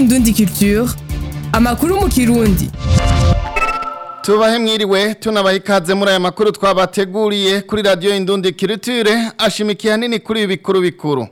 Indundi Culture amakuru mu kirundi tubahe mwiriwe tunabaha ikaze muri aya makuru twabateguriye kuri radiyo Indundi Culture ashimikiye hanini kuri ibi bikuru bikuru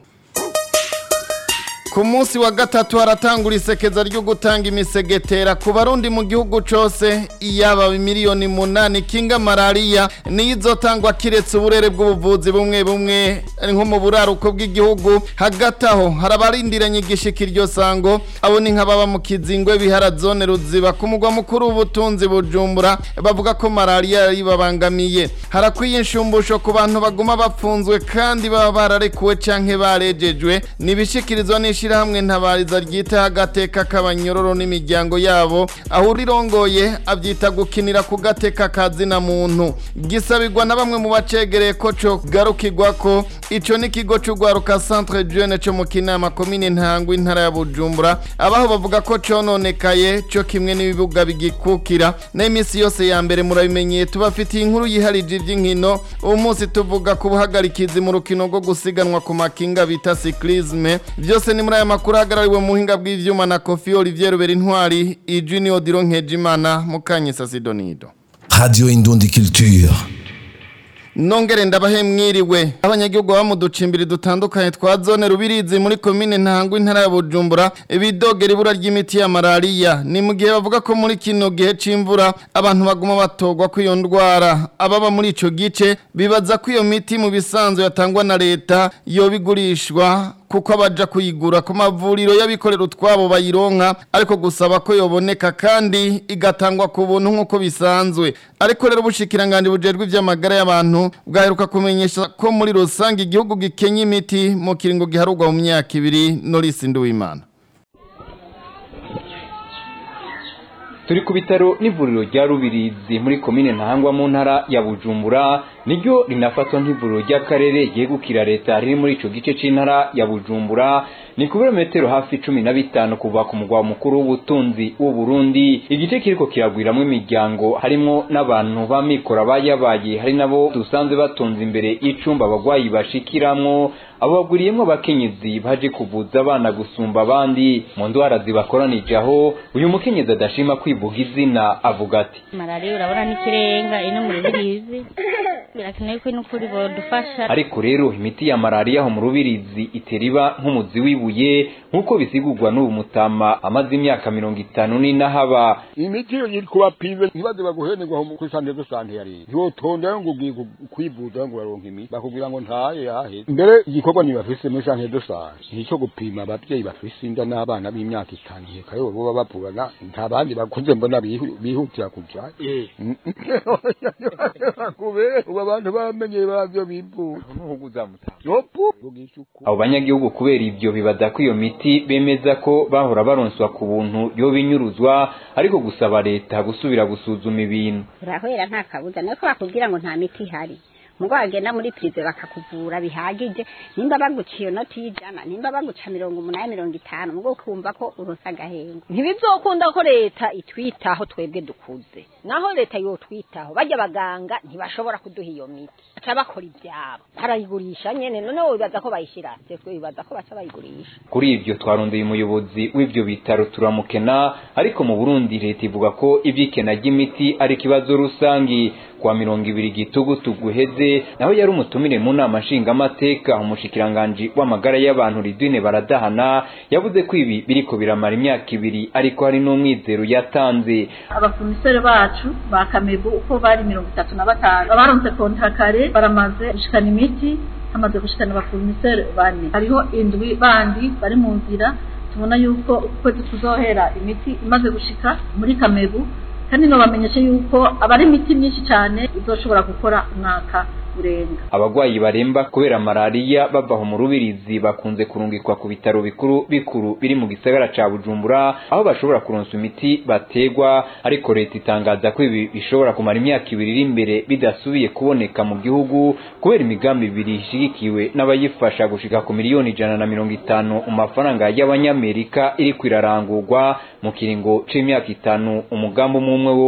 ku munsi wa gatatu haratangura isekeza ryo gutanga imisegetera ku barundi mu gihugu cose iyaba miliyoni munani kinga malariya niyo izotangwa kiretse uburere bw'ubuvuzi bumwe bumwe nko mu buraruko bw'igihugu hagati aho hari abarindiranye igishika iryo sango abo ni nk'ababa mu kizingwe bihara zone ruziba ku mugwa mukuru w'ubutunzi bujumbura bavuga ko malariya yari babangamiye harakwiye inshumbusho ku bantu baguma bapfunzwe kandi baba bararekuwe canke barejejwe nibishikirizwa n'ishi ishirahamwe ntabariza ryita agateka k'abanyororo n'imiryango yabo aho urirongoye abyita gukinira ku gateka kazina muntu gisabirwa na bamwe mu bacegereye ko co garukirwa ko ico n'ikigo c'ugwaruka centre jeune co mu kinama komine ntangwa intara ya bujumbura abaho bavuga ko cononekaye co kimwe n'ibibuga bigikukira n'imisi yose ya mbere murabimenyeye tubafitiye inkuru yiharije ivy'inkino uwo munsi tuvuga ku buhagarikizi mu rukino rwo gusiganwa ku makinga bita cyclisme vyose ni muri aya makuru ahagarariwe mu buhinga bw'ivyuma na Kofi Olivier Rubera Intwari Junior Diro Nkejimana Mukanyisa Sidonido Radio Indundi Culture Nongere ndabahe mwiriwe abanyagihugu baba mu ducimbiri dutandukanye twa zone rubirizi muri komine ntangwa intara ya Bujumbura ibidogera ibura ry'imiti ya malaria ni mu gihe bavuga ko muri kino gihe c'imvura abantu baguma batogwa ko iyo ndwara ababa muri ico gice bibaza ko iyo miti mu bisanzwe yatangwa na leta yobigurishwa kuko abaja kuyigura ku mavuriro y'abikorera utwabo bayironka ariko gusaba ko yoboneka kandi igatangwa ku buntu nk'uko bisanzwe ariko rero ubushikiranganje bujejwe ivy'amagara y'abantu bwaheruka kumenyesha ko muri rusange igihugu gikenya imiti mu kiringo giharurwa mu myaka ibiri Norris Nduwimana turi ku bitaro n'ivuriro rya rubirizi muri komine ntahangwa mu ntara ya bujumbura niryo rinafatwa nk'ivuriro ry'akarere ryegukira leta riri muri ico gice c'intara ya bujumbura ni ku birometero hafi cumi na bitanu kuva ku mugwa mukuru w'ubutunzi w'uburundi igice kiriko kiragwiramwo imiryango harimwo n'abantu b'amikoro abayabaye hari nabo dusanzwe batonze imbere y'icumba abagwayi bashikiramwo abo bagwiriyemwo abakenyezi baje kuvuza abana gusumba abandi mu ndwara zibakoranije aho uyu mukenyezi adashima kwivuga izina avuga ati malariya urabona n'ikirenga ino mu rubirizi birakenewe ko n'ukuri bodufasha ariko rero imiti ya malariya aho mu rubirizi itera iba nk'umuzi w'ibuye nk'uko bisigurwa n'ubu mutama amaze imyaka mirongo itanu n'inahaba imiti iyo iri kubapimwe ntibaze baguhenerwa aho kuri sante de sante ya leta ntiwotonda ngo ugiye kwivuza ngo baronke imiti bakubwira ngo ntaye yaheze mbere igikorwa ntibafise muri sante de sante nicyo gupima abavyeyi bafise inda n'abana b'imyaka itanu heka yo boba bavugana nta bandi bakuze mbona bihutira kuja kubera ubu abantu bamenye bavyo bivuza abo banyagihugu kubera ivyo bibaza ko iyo miti bemeza ko bahora baronswa ku buntu yo binyuruzwa ariko gusaba leta gusubira gusuzuma ibintu urahwera nta kabuza niko bakubwira ngo nta miti ihari ngo wagenda muri prive bakakuvura bihagije nimba baguciye noti y'ijana nimba baguca mirongo umunani mirongo itanu mugo ukumva ko uronse agahengo ntibizokunda ko leta itwitaho twebwe dukuze naho leta yotwitaho bajya abaganga ntibashobora kuduha iyo miti baca bakora ibyabo barayigurisha nyene none wibaza ko bayishira twe wibaza ko baca bayigurisha kuri ivyo twarondeye umuyobozi w'ivyo bitaro turamukena ariko mu Burundi leta ivuga ko ivy'ikena ry'imiti ari ikibazo rusangi kwa mirongo ibiri gitugutu guheze naho yari umutumire mu nama nshingamateka umushikiranganji w'amagara y'abantu Ridwine Baradahana yavuze ko ibi biriko biramara imyaka ibiri ariko hari n'umwizero yatanze abafumisere bacu ba Kamego uko bari mirongo itatu na batanu baronse kontakare baramaze gushikana imiti hamaze gushikana abafumisere bane hariho indwi bandi bari mu nzira tubona yuko ukwezi kuzohera imiti imaze gushika muri Kamego kandi no bamenyeshe yuko abari imiti myinshi cyane izoshobora gukora umwaka urenga abagwayi baremba kubera malariya bava mu rubirizi bakunze kurungikwa ku bitaro bikuru bikuru biri mu gisagara ca Bujumbura aho bashobora kuronswa imiti bategwa ariko leta itangaza ko ibi bishobora kumara imyaka ibiri iri imbere bidasubiye kuboneka mu gihugu kubera imigambi ibiri ishigikiwe n'abayifasha gushika ku miliyoni ijana na mirongo itanu mu mafaranga y'abanyamerika iri kwirarangurwa mu kiringo c'imyaka itanu umugambi umwe umwe wose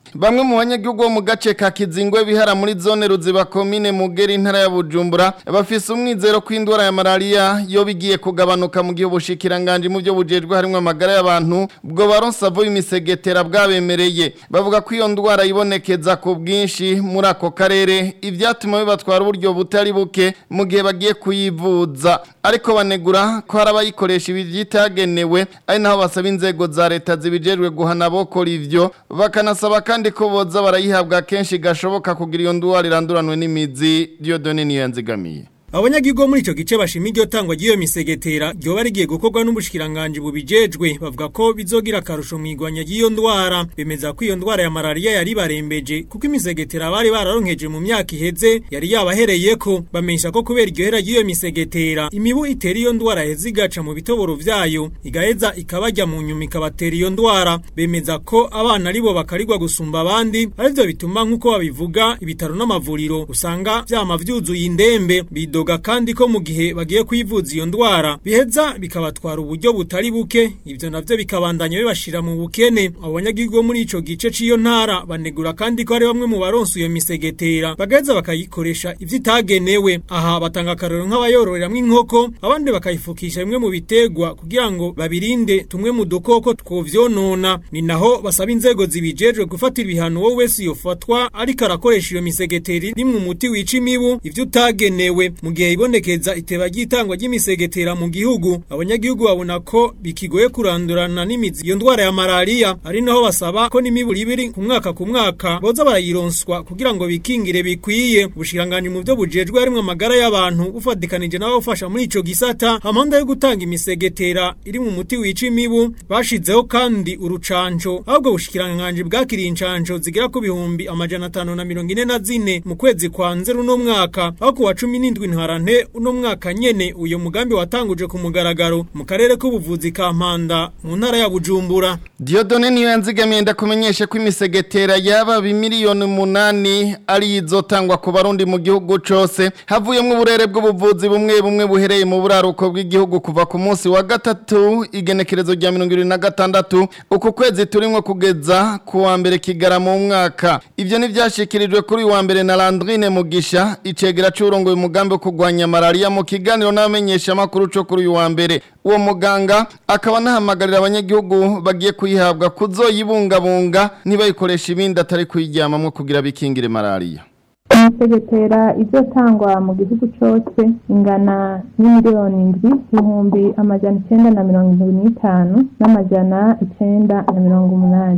Bamwe mu banyagihugu bo mu gace ka Kizingwe bihara muri zone Ruziba komine Mugeri intara ya Bujumbura bafise umwizero ko indwara ya malaria yo bigiye kugabanuka mu gihe ubushikiranganje mu byo bujejwe harimo amagara y'abantu bwo baronsa vuba imisegetera bwabemereye bavuga ko iyo ndwara ibonekeza ku bwinshi muri ako karere ivyatuma bibatwara uburyo butari buke mu gihe bagiye kuyivuza ariko banegura ko hari abayikoresha ibi vyitagenewe ari naho basaba inzego za leta zibijejwe guhana bokora ivyo bakanasaba kandi ko boza barayihabwa kenshi gashoboka kugira iyo ndwara iranduranwe n'imizi Dieudonne niyo yanzigamiye Abanyagihugu muri ico gice bashima iryo tangwa ry'iyo misegetera ryoba rigiye gukorwa n'ubushikiranganje bubijejwe bavuga ko bizogira akarusho mu igwanya ry'iyo ndwara bemeza ko iyo ndwara ya malaria yari barembeje kuko imisegetera bari bararonkeje mu myaka iheze yari yabahereyeko bamenyesha ko kubera iryo hera ry'iyo misegetera imibu itera iyo ndwara heza igaca mu bitoboro vyayo igaheza ikabajya mu nyuma ikabatera iyo ndwara bemeza ko abana aribo bakarirwa gusumba abandi arivyo bituma nk'uko babivuga ibitaro n'amavuriro usanga vyama vyuzuye indembe bido bidoga kandi ko mu gihe bagiye kwivuza iyo ndwara biheza bikabatwara uburyo butari buke ivyo navyo bikabandanya bibashira mu bukene abanyagihugu muri ico gice ciyo ntara banegura kandi ko ari bamwe mu baronse iyo misegetera bagaheza bakayikoresha ivyo itagenewe aha batanga akarero nk'abayororeramwo inkoko abandi bakayifukisha bimwe mu bitegwa kugira ngo babirinde tumwe mu dukoko twovyonona ni naho basaba inzego zibijejwe gufatira ibihano wowe wese yofatwa ariko arakoresha iyo misegetera rimwe umuti wica imibu ivyo utagenewe mu gihe ibonekeza iteba ry'itangwa ry'imisegetera mu gihugu abanyagihugu babona ko bikigoye kurandurana n'imizi iyo ndwara ya malaria ari naho basaba ko n'imiburi ibiri ku mwaka ku mwaka boza barayironswa kugira ngo bikingire bikwiye ubushiranganje mu byo bujejwe harimo amagara y'abantu bufatikanije nabo bafasha muri ico gisata amanda yo gutanga imisegetera iri mu muti wica imibu bashizeho kandi urucanco ahubwo bushikiranganje bwakiriye incanco zigera ku bihumbi amajana atanu na mirongo ine na zine mu kwezi kwa nzero uno mwaka aho ku wa cumi n'indwi ntwarante uno mwaka nyene uyo mugambi watanguje ku mugaragaro mu karere k'ubuvuzi ka Mpanda mu ntara ya Bujumbura Diodone niyo yanzigamiye ndakumenyesha ko imisegetera yaba bimiliyoni munani ari izotangwa ku barundi mu gihugu cose havuyemwo uburere bw'ubuvuzi bumwe bumwe buhereye mu buraruko bw'igihugu kuva ku munsi wa gatatu igenekerezo rya 2026 uku kwezi turimwo kugeza ku wa mbere kigara mu mwaka ivyo ni vyashikirijwe kuri wa mbere na Landrine Mugisha icegera c'urongoye umugambi wo kurwanya malaria mu kiganiro n'abamenyesha makuru cyo kuri uyu wa mbere uwo muganga akaba anahamagarira abanyagihugu bagiye kuyihabwa kuzoyibungabunga ntibayikoresha ibindi atari kuyiryamamwo kugira bikingire malaria imisegetera izotangwa mu gihugu cyose ingana n'imiliyoni indwi ibihumbi amajana icenda na mirongo indwi n'itanu n'amajana icenda na mirongo umunani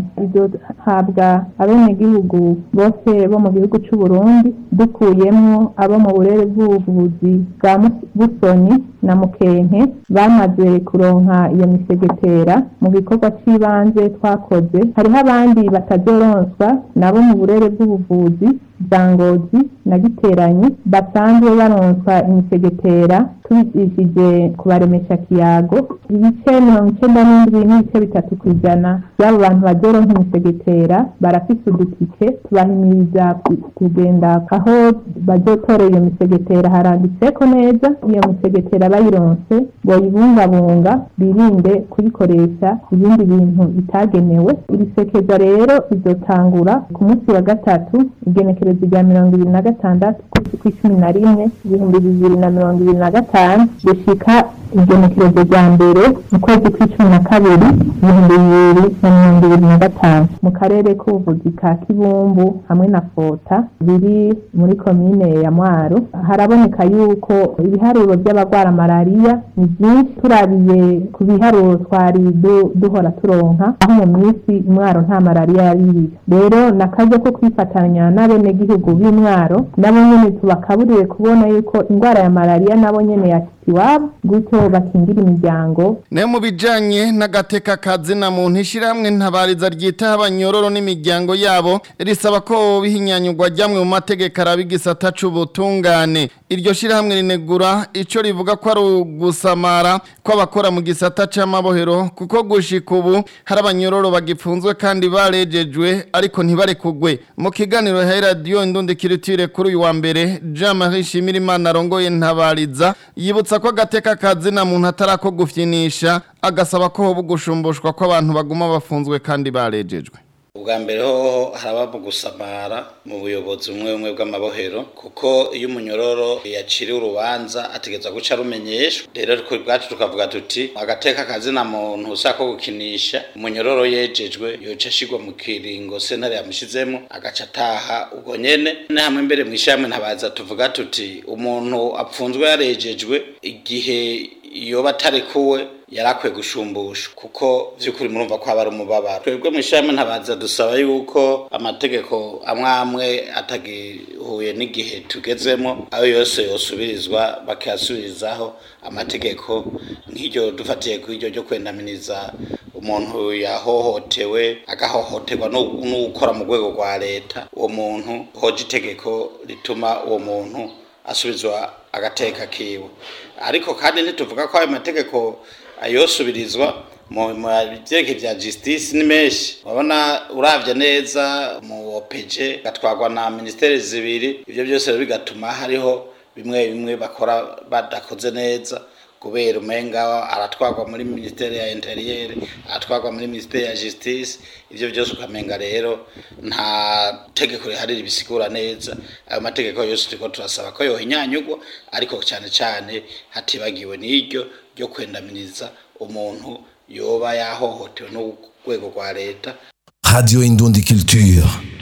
izohabwa abenegihugu bose bo mu gihugu c'u Burundi dukuyemwo abo mu burere bw'ubuvuzi bwa Busoni na Mukenke bamaze kuronka iyo misegetera mu gikorwa c'ibanze twakoze hariho abandi batazoronswa nabo mu burere bw'ubuvuzi bwa Ngozi na Giteranyi basanzwe baronswa imisegetera tubigishije kubaremesha kiyago ibice mirongo icenda n'indwi n'ibice bitatu ku ijana by'abo bantu bazoronka imisegetera barafise udutike tubahimiriza kugenda aho bazotorera iyo misegetera haranditseko neza iyo misegetera bayironse boyibungabunga birinde kuyikoresha ibindi bintu bitagenewe iri sekeza rero izotangura ku munsi wa gatatu igenekerezo rya mirongo ibiri na gatandatu kw'icumi na rimwe ibihumbi bibiri na mirongo ibiri na gatanu gushika igenekerezo rya mbere mu kwezi kw'icumi na kabiri ibihumbi bibiri na mirongo ibiri na gatanu mu karere k'ubuvuzi ka kibumbu hamwe na fota biri muri komine ya mwaro haraboneka yuko ibiharuro by'abagwara malariya ni byinshi turabiye ku biharuro twari duhora turonka aho mu minsi mwaro nta malariya yari rero nakaje ko kwifatanya n'abenegihugu b'imwaro nabo nyene tubakaburire kubona yuko indwara ya malariya nabo nyene ya iwabo gutyo bakingira imiryango nayo mu bijanye n'agateka kazina muntu ishyirahamwe ntabariza ryitaho abanyororo n'imiryango yabo risaba ko bihinyanyurwa ryamwe mu mategeko araba igisata c'ubutungane iryo shyirahamwe rinegura ico rivuga ko ari ugusamara kw'abakora mu gisata c'amabohero kuko gushika ubu hari abanyororo bagipfunzwe kandi barejejwe ariko ntibarekugwe mu kiganiro ya radiyo indundikirutire kuri uyu wa mbere jean marie shimirimana arongoye ntabariza yibutsa ko agateka kazina muntu atarako gufyinisha agasaba ko hoba gusumbushwa ko abantu baguma bafunzwe kandi barejejwe ubwa mbere hoho haraba mu gusamara mu buyobozi bumwe bumwe bw'amabohero kuko iyo umunyororo yaciriwe urubanza ategerezwa guca arumenyeshwa rero twe bwacu tukavuga tuti agateka kazina muntu ushaka gukinisha umunyororo yejejwe yoca ashigwa mu kiringo sentare yamushizemo agaca ataha ubwo nyene ne hamwe mbere mu ishamwe ntabaza tuvuga tuti umuntu apfunzwe yarejejwe igihe yoba atarekuwe yarakwiye gushumbushwa kuko vy'ukuri murumva ko haba ari umubabaro twebwe mu ishami ntabaza dusaba yuko amategeko amwe amwe atagihuye n'igihe tugezemo ayo yose yosubirizwa bakayasubirizaho amategeko nk'iryo dufatiye ku iryo ryo kwendaminiza umuntu yahohotewe agahohoterwa n'ukora mu rwego rwa leta uwo muntu hoje itegeko rituma uwo muntu asubizwa agateka kiwe ariko kandi ntituvuga ko ayo mategeko ayosubirizwa mu byerekeye bya justice ni menshi urabona uravye neza mu opeje gatwarwa na ministeri zibiri ibyo byose rero bigatuma hariho bimwe bimwe bakora badakoze neza kubera umenga aratwarwa muri ministeri ya interieur aratwarwa muri ministeri ya justice ivyo byose ukamenga rero nta tegeko riharira ibisigura neza ayo mategeko yose turiko turasaba ko yohinyanyugwa ariko cyane cyane hatibagiwe n'iryo ryo kwendaminiza umuntu yoba yahohotewe n'urwego rwa leta Radio Indundi Culture.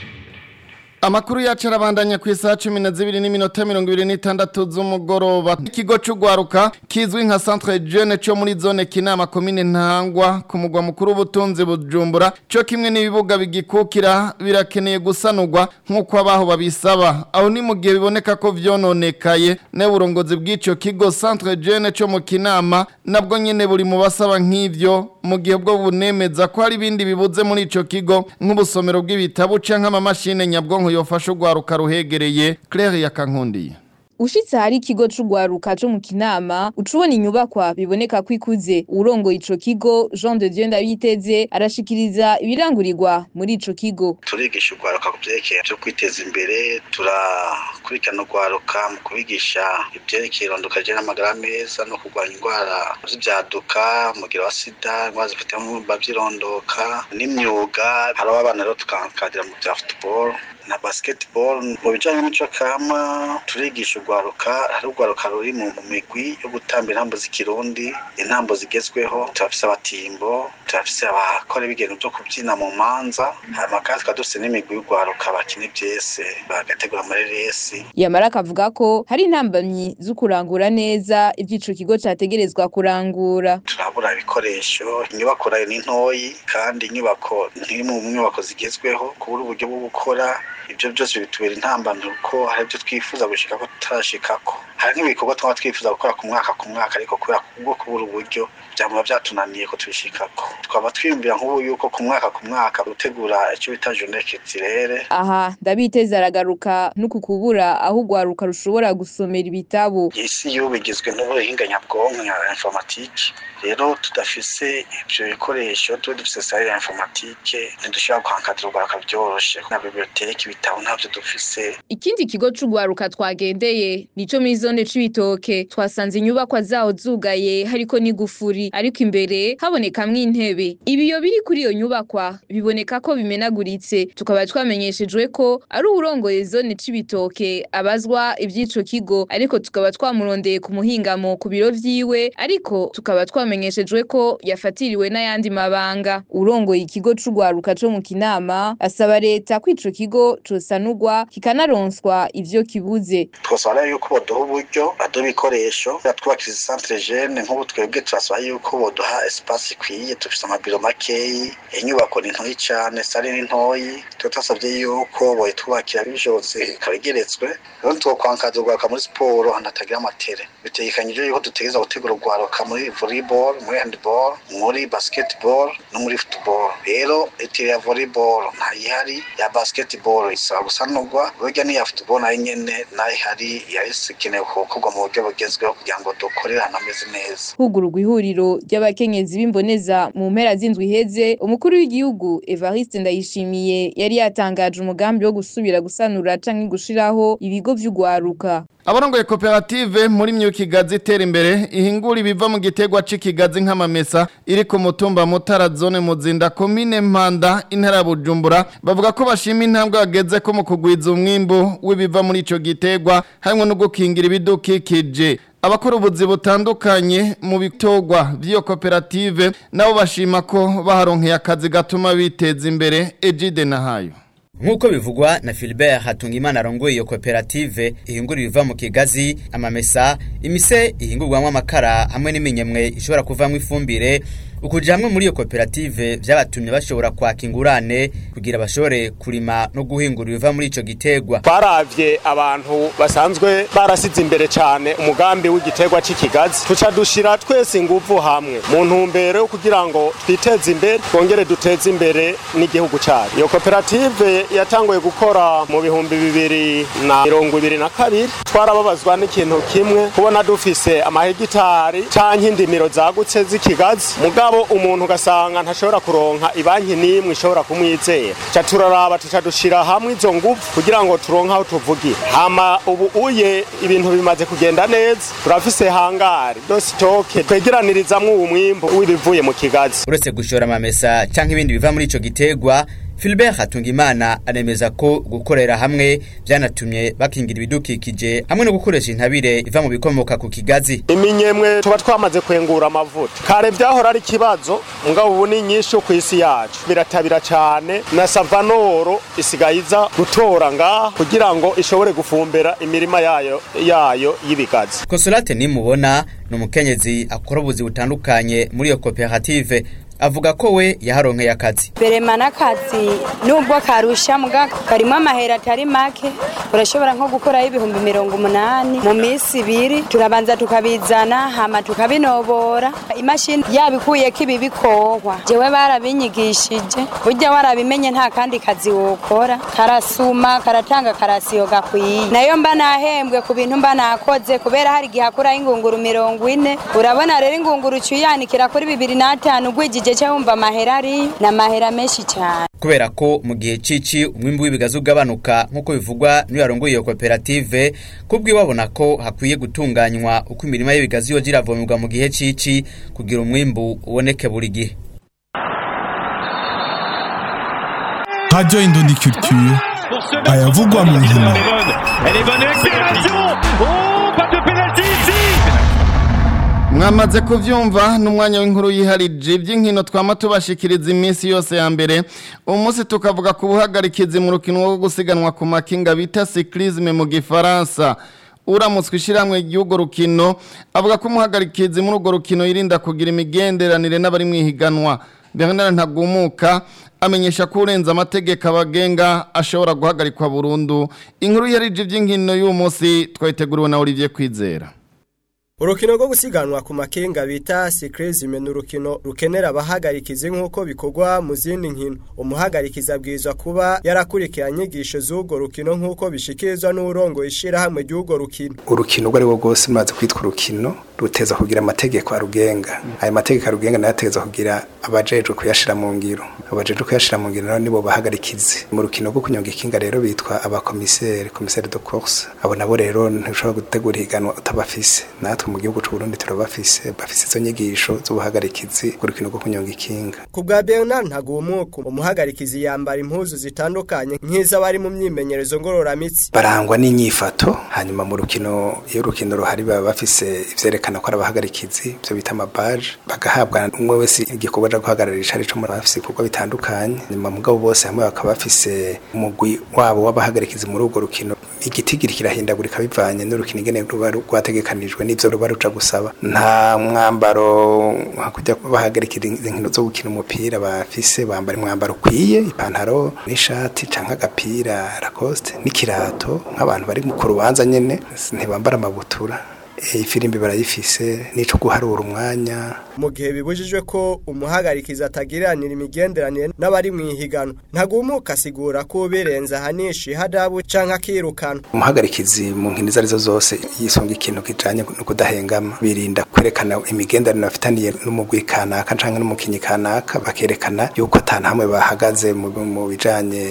Amakuru yacu arabandanya ku isaha cumi na zibiri n'iminota mirongo ibiri n'itandatu z'umugoroba ikigo c'ugwaruka kizwi nka centre jeune cyo muri zone kinama komine ntangwa ku mugwa mukuru w'ubutunzi bujumbura cyo kimwe n'ibibuga bigikukira birakeneye gusanurwa nk'uko abaho babisaba aho ni mu gihe biboneka ko vyononekaye ne uburongozi bw'ico kigo centre jeune cyo mu kinama nabwo nyene buri mu basaba nk'ivyo mu gihe bwo bunemeza ko hari ibindi bibuze muri ico kigo nk'ubusomero bw'ibitabu canke amamashine nyabwonko yofasha urwaruka ruhegereye Claire yakankundiye Ushitse hari ikigo c'ugwaruka co mu Kinama ucubona inyubakwa biboneka ko ikuze urongoye ico kigo Jean de Dieu Ndabiteze arashikiriza ibirangurirwa muri ico kigo turigisha urwaruka ku vyerekeye vyo kwiteza imbere turakurikirana urwaruka mu kubigisha ivyerekeye irondoka rije n'amagara meza no kurwanya indwara z'ivyaduka umugira wa sida indwara zifite mu vy'irondoka n'imyuga hariho abana rero tukakadira mu vya football na basketball mu bijanye n'imico kama turigisha urwaruka hari urwaruka ruri mu migwi yo gutamba intambo z'ikirundi intambo zigezweho turafise abatimbo turafise abakora ibigendo vyo kubyina mu manza hanyuma kandi tukaba dufise n'imigwi y'urwaruka bakina ivyese bagategura amareresi yamara akavuga ko hari intambamyi zo kurangura neza ivyo ico kigo categerezwa kurangura turabura ibikoresho inyubako nayo ni ntoyi kandi inyubako ntiri mu nyubako zigezweho kubura uburyo bwo gukora ibyo byose bitubera intambamyi kuko hari ibyo twifuza gushika ko tutarashikako hari nk'ibikorwa twaba twifuza gukora ku mwaka ku mwaka ariko kubera kubwo kubura uburyo byamura byatunaniye ko tubishikako twaba twiyumvira nk'ubu yuko ku mwaka ku mwaka gutegura icyo bita journée culturelle aha ndabiteza aragaruka nuku kubura aho urwaruka rushobora gusomera ibitabo isi y'ubu igizwe n'ubuhinga nyabwonko nka informatique rero tudafise ivyo bikoresho tuba dufise sare ya informatique ntidushobora guhankadira urwaruka vyoroshe na biblioteki ibitabo ntavyo dufise ikindi kigo c'urwaruka twagendeye nico muri zone c'ibitoke twasanze inyubakwa zaho zugaye hariko n'igufuri ariko imbere habonekamwo intebe ibiyo biri kuri iyo nyubakwa biboneka ko bimenaguritse tukaba twamenyeshejwe ko ari uwurongoye zone c'ibitoke abazwa ivy'ico kigo ariko tukaba twamurondeye ku muhingamo ku biro vyiwe ariko tukaba twamenyeshejwe ko yafatiriwe n'ayandi mabanga urongoye ikigo c'urwaruka co mu kinama asaba leta ko ico kigo cosanurwa kikanaronswa ivyo kibuze twasaba rero yuko boduha uburyo baduha ibikoresho twubakiriza centre jeune nk'ubu twebwe turasaba yuko boduha espace ikwiye dufise amabiro makeyi inyubako ni ntoyi cane sare ni ntoyi tuba twasavye yuko boyitwubakira bishobotse ikaba igeretswe rero twokwankaza urwaruka muri siporo ahantu hatagira amatere bitegekanyije yuko dutegereza gutegura urwaruka muri volleyball muri handball muri basketball no muri football rero itire ya volleyball ntayihari ya basketball isaba gusanurwa burya n'iya football nayo nyene nayo ihari yari ikenewe gukorwa mu buryo bugezweho kugira ngo dukorere ahantu hameze neza hugururwa ihuriro ry'abakenyezi b'imboneza mu mpera z'indwi iheze umukuru w'igihugu Evariste Ndayishimiye yari yatangaje umugambi wo gusubira gusanura canke gushiraho ibigo vy'ugwaruka abarongoye koperative muri myukigazi itera imbere ihingura ibiva mu gitegwa c'ikigazi nk'amamesa iri ku mutumba mutara zone muzinda komine mpanda intara ya bujumbura bavuga ko bashima intambwe bageze ko mu kugwiza umwimbu w'ibiva muri ico gitegwa harimwo no gukingira ibidukikije abakora ubuzi butandukanye mu bitogwa by'iyo koperative nabo bashima ko baharonkeye akazi gatuma biteza imbere ejide nahayo Nkuko bivugwa na Philbert Hatungimana arongoye iyo koperative ihingura ibiva mu kigazi amamesa imise ihingurwamwo amakara hamwe n'iminyemwe ishobora kuvamwo ifumbire ukuja hamwe muri iyo koperative vyabatumye bashobora kwaka ingurane kugira bashobore kurima no guhingura ibiva muri ico gitegwa twaravye abantu basanzwe barasize imbere cane umugambi w'igitegwa c'ikigazi tuca dushira twese inguvu hamwe mu ntumbero yo kugira ngo twiteze imbere twongere duteze imbere n'igihugu cacu iyo koperative yatanguye gukora mu bihumbi bibiri na mirongo ibiri na kabiri twarababazwa n'ikintu kimwe kubona dufise amahegitari canke indimiro zagutse z'ikigazi mugabo umuntu ugasanga ntashobora kuronka ibanki n'imwe ishobora kumwizera ca turaraba tuca dushira hamwe izo nguvu kugira ngo turonke aho tuvugira hama ubu uye ibintu bimaze kugenda neza turafise hangari dositoke twegeranirizamwo uwu mwimbu w'ibivuye mu kigazi uretse gushora amamesa canke ibindi biva muri ico gitegwa Philbert Hatungimana anemeza ko gukorera hamwe byanatumye bakingira ibidukikije hamwe no gukoresha intabire iva mu bikomoka ku kigazi iminyemwe tuba twamaze kwengura amavuta kare vyahora ari kibazo mugabo ubu ni nyinshi ku isi yacu biratabira cane na savanoro isigaye iza gutora ngaha kugira ngo ishobore gufumbera imirima yayo yayo y'ibigazi Consolate nimubona ni umukenyezi akora ubuzi butandukanye muri iyo koperative avuga ko we yaharonkeye akazi berema n'akazi nubwo karusha muga karimo amahera atari make urashobora nko gukoraho ibihumbi mirongo umunani mu minsi ibiri turabanza tukabizana hama tukabinobora imashini yabikuyeko ibi bikohwa jewe barabinyigishije burya warabimenye nta kandi kazi wokora karasuma karatanga karasiyo gakwiye nayo mba nahembwe ku bintu mba nakoze kubera hari igihe akuraho ingunguru mirongo ine urabona rero ingunguru uciyanikira kuri bibiri n'atanu ugwijije cyo wumva amahera ari ni amahera menshi cyane kubera ko mu gihe cici umwimbu w'ibigazi ugabanuka nk'uko bivugwa n'iyo yarongoye iyo koperative kubwiwe babona ko hakwiye gutunganywa uko imirima y'ibigazi yoja iravomerwa mu gihe cici kugira umwimbu uboneke buri gihe Radio Indondi Culture ayavugwa mu nkino mwamaze kuvyumva n'umwanya w'inkuru yiharije iby'inkino twama tubashikiriza iminsi yose ya mbere uyu munsi tukavuga ku buhagarikizi mu rukino rwo gusiganwa ku makinga bita cyclisme mu gifaransa uramutswe ishyirahamwe ry'urwo rukino avuga ko umuhagarikizi muri urwo rukino yirinda kugira imigenderanire n'abari mu ihiganwa bernard ntagumuka amenyesha ko urenze amategeko abagenga ashobora guhagarikwa burundu inkuru yarije iby'inkino y'uyu munsi twayiteguriwe na olivier kwizera urukino rwo gusiganwa ku makenga bita sikirezime ni urukino rukenera abahagarikizi nk'uko bikorwa mu zindi nkino umuhagarikizi abwirizwa kuba yarakurikiranye inyigisho z'urwo rukino nk'uko bishikirizwa n'urongo ishyirahamwe ry'urwo rukino urukino urwo ari rwo rwose rumaze kwitwa urukino ruteza kugira amategeko arugenga ayo mategeko arugenga nayo ateza kugira abajejwe kuyashira mu ngiro abajejwe kuyashira mu ngiro nibo bahagarikizi mu rukino rwo kunyonga ikinga rero bitwa abakomiseri komiseri de course abo nabo rero ntushobora gutegura ihiganwa utabafise natwe mu gihugu c'u Burundi turabafise bafise izo nyigisho z'ubuhagarikizi ku rukino rwo kunyonga ikinga ku bwa Bernard Ntagumuku umuhagarikizi yambara impuzu zitandukanye nk'iz'abari mu myimenyerezo ngororamitsi barangwa n'inyifato hanyuma mu rukino iyo urukino ruhari baba bafise ivyerekana ko ari abahagarikizi ivyo bita amabaje bagahabwa umwe wese igikorwa co guhagararisha arico muri bafise ibikorwa bitandukanye nyuma mugabo bose hamwe bakaba bafise umugwi wabo w'abahagarikizi muri urwo rukino igitigiri kirahindagurika bivanye n'urukino ingene ruba rwategekanijwe n'ivyo ruba ruja gusaba nta mwambaro hakujya bahagarikira inkino zo gukina umupira bafise bambara umwambaro ukwiye ipantaro n'ishati canke agapira lacoste n'ikirato nk'abantu bari ku rubanza nyene ntibambara amabutura ifirimbi barayifise nico guharura umwanya mu gihe bibujijwe ko umuhagarikizi atagiranira imigenderanire n'abari mu ihiganwa ntagumuka asigura ko birenze ahanisha ihadabu canke akirukana umuhagarikizi mu nkino izo arizo zose yisunga ikintu kijanye no kudahengama birinda kwerekana imigenderanire bafitaniye n'umugwi kanaka canke n'umukinyi kanaka bakerekana yuko ata hamwe bahagaze mu bijanye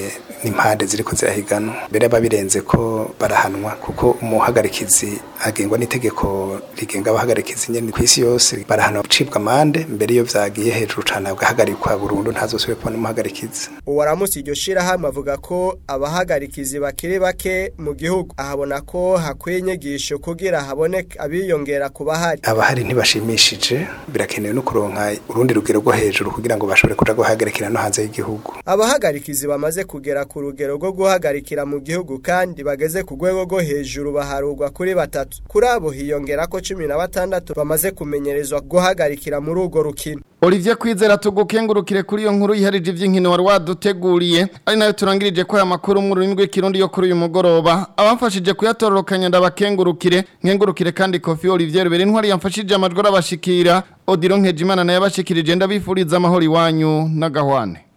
n'impande ziriko zirahiganwa mbere babirenze ko barahanwa kuko umuhagarikizi agengwa n'itegeko rigenga abahagarikizi nyene kw'isi yose barahanwa gucibwa amande mbere iyo vyagiye hejuru cane agahagarikwa burundu ntazosubire kubona umuhagarikizi uwaramusi iryo shirahamwe avuga ko abahagarikizi bakiri bake mu gihugu ahabona ko hakwiye inyigisho kugira haboneke abiyongera ku bahari abahari ntibashimishije birakenewe no kuronka urundi rugero rwo hejuru kugira ngo bashobore kuja guhagarikira no hanze y'igihugu abahagarikizi bamaze kugera ku rugero rwo guhagarikira mu gihugu kandi bageze ku rwego rwo hejuru baharurwa kuri batatu kuri abo hiyongera ko cumi na batandatu bamaze kumenyerezwa guhagarikira muri urwo rukino Olivier Kwizera tugukengurukire kuri iyo nkuru yiharije ivy'inkino wari waduteguriye ari nayo turangirije ko aya makuru mu rurimi rw'ikirundi yo kuri uyu mugoroba abamfashije kuyatororokanya ndabakengurukire nkengurukire kandi Kofi Olivier bere intwari yamfashije amajwi arabashikira Odiro Nkejimana naye abashikirije ndabifuriza amahoro iwanyu n'agahwane